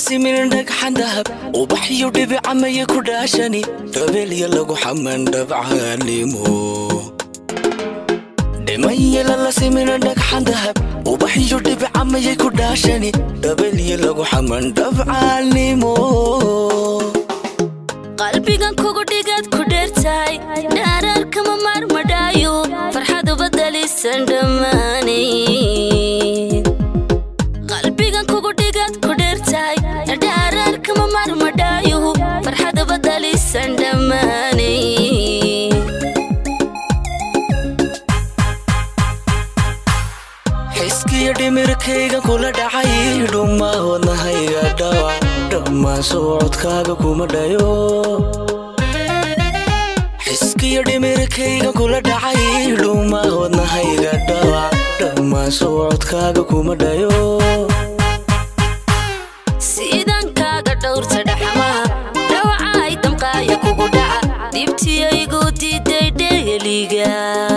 simin dhagxan dahab ubaxyo dhibicamaya ku dhaashani dhabeelya lagu xaman dhabcaalimo dhimanyala la simin dhagxan dahab ubaxyo dhibicamaya ku dhaashani dhabeelya lagu xaman dhabcaalimo qalbigan kugu dhigad ku dheertahay dhaaraarkama maarmadhaayo farxadu badalisan dhammaanay qalbigan kugu dhigad ku dheertahay dhaaraarkama maarmadhaayo farxadu badalisan dhammaanay xiskiyo dhimirkayga kula dhacay dhummaa wadnahayga dhawac dhammaan socodkaaga kuma dhayo xiskiyo dhimirkayga kula dhacay dhummaa wadnahayga dhawac dhammaan socodkaaga kuma dhayo siidan kaaga dhowrta dhaxmaha dhawacay damqaaya kugu dhaca dibtiyaygu diiday dheeliga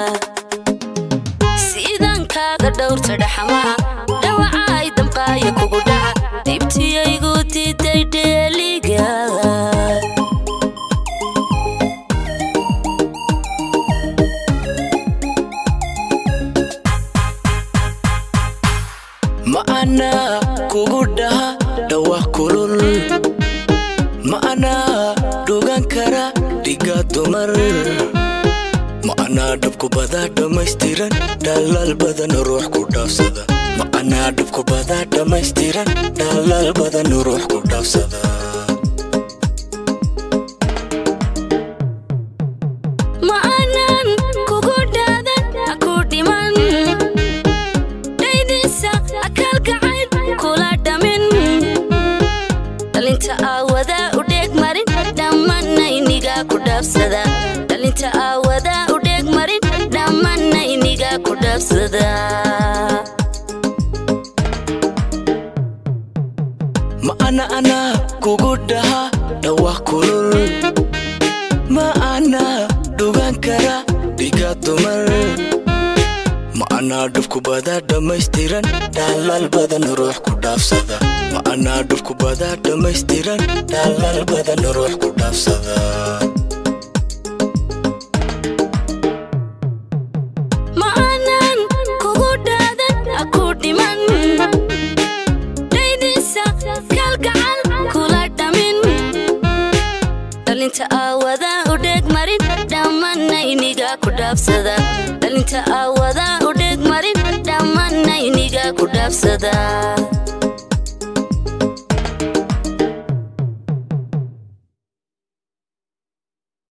siidan kaaga dhowrta dhaxmaha dhawacay damqaaya kugu dhaca dibtiyaygu diiday dheeliga ma anaa kugu dhaha dhawaq kulul ma anaa dhugan kara dhiga dumar ma anaa dhabku badaa dhammaystiran dhalaal badan ruux ku dhaafsada ma anaa dhabku badaa dhammaystiran dhalaal badan ruux ku dhaafsada ma aanan kugu dhaadan aku dhiman dhaydisa akalgacayn kula dhamin dhalinta aawadaa u dheeg marin dhammanayniga ku dhaafsada dhalinta aawadaa u dheeg marin dhammanayniga ku dhaafsada ma ana anaa kugu dhaha dhawaq kulul ma anaa dhugan kara dhiga dumar ma anaa dhubku badaa dhammaystiran dhalaal badan ruux ku dhaafsada ma anaa dhubku badaa dhammaystiran dhalaal badan ruux ku dhaafsada ma aanan kugu dhaadan aku dhiman dhaydisa kalgacal kula dhamin dhalinta aawadaa u dheeg marin dhammanayniga ku dhaafsada dhalinta aawadaa u dheeg marin dhammanayniga ku dhaafsada